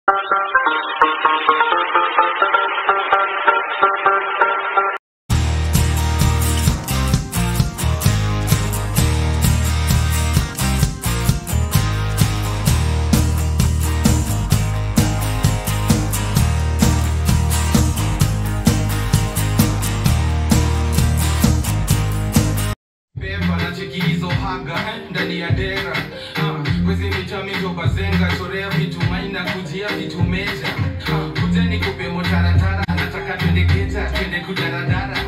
Pepa na cheki hizo haga eh, ndani ya dera Ah, kwezi mitamizo bazenga chorea vitu maina kujia vitu meja Ah, kujeni kupe motaratara nataka twende keta twende kudaradara